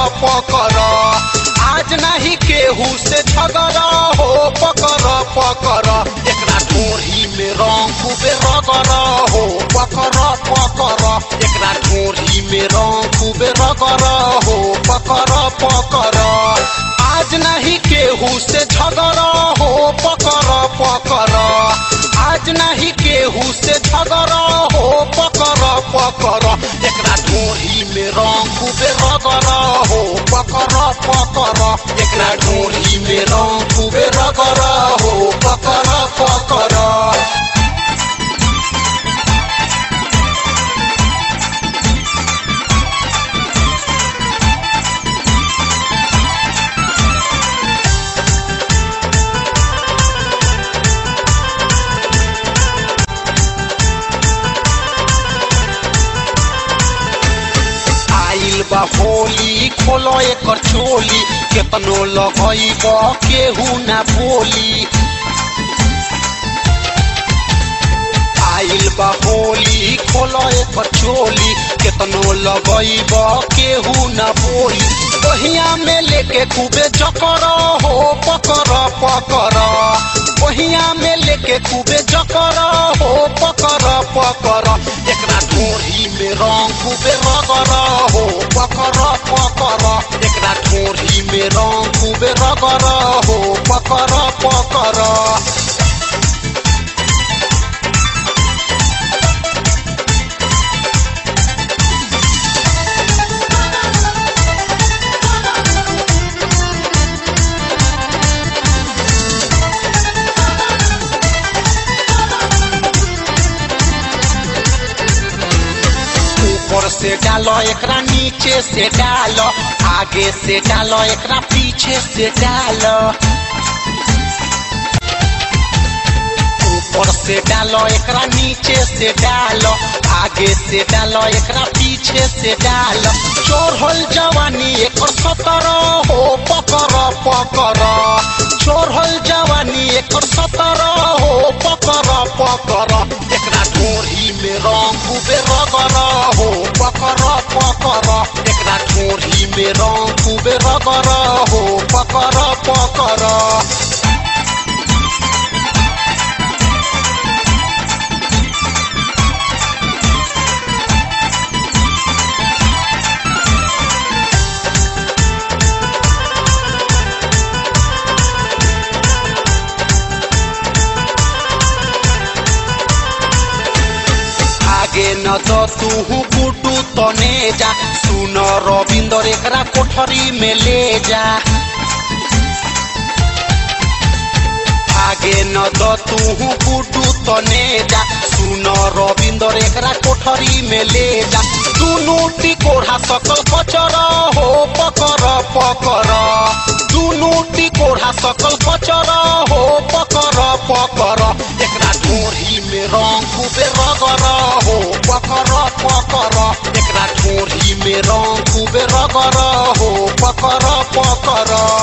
पकर आज नहीं केहू से झगड़ा हो पकर पकर एकरा ढोरी में रंग खूबे रगर हो पकर पकर एकरा ढोरी में रंग खूबे रगर हो पकर पकर आज नहीं केहू से झगड़ा हो पकर पकर आज नहीं केहू से झगड़ा हो पकर पकर एकरा ढोरी में रंग खूबे रगर हो पकर पकर एकरा ढोरी में रंग खूबे रगर हो पकर पकर आइल बा होली खोलो एकर चोली केतनो लगइब केहू ना बोली आइल बा होली खोलो एकर चोली केतनो लगइब केहू ना बोली बहिया में लेके खूबे चकर हो पकर पकर बहिया में लेके खूबे चकर हो पकर पकर एकरा ढोरी में रंग खूबे रगर हो पकर पकर एकरा ढोरी में रंग खूबे रगर हो पकर पकर ऊपर से डालो एकरा नीचे से डालो आगे से डालो एकरा पीछे से डालो ऊपर से डालो एकरा नीचे से डालो आगे से डालो एकरा पीछे से डालो चोरहल जवानी एकर सतर हो पकर पकर चोरहल जवानी एकर सतर हो पकर पकर एकरा ढोरी में रंग खूबे रगर हो पकर पकर एकरा ढोरी में रंग खूबे रगर हो पकर पकर आगे न तो तू गुडू तने जा सुन रविंदर एकरा कोठरी में ले जा आगे न तो तू गुडू तने जा सुन रविंदर एकरा कोठरी में ले जा दुनू टिकोढ़ा सकल कचर हो पकर पकर दुनू टिकोढ़ा सकल कचर हो पकर पकर एकरा ढोरी में रंग खूबे रगर हो पकर पकर एकरा ढोरी में रंग खूबे रगर हो पकर पकर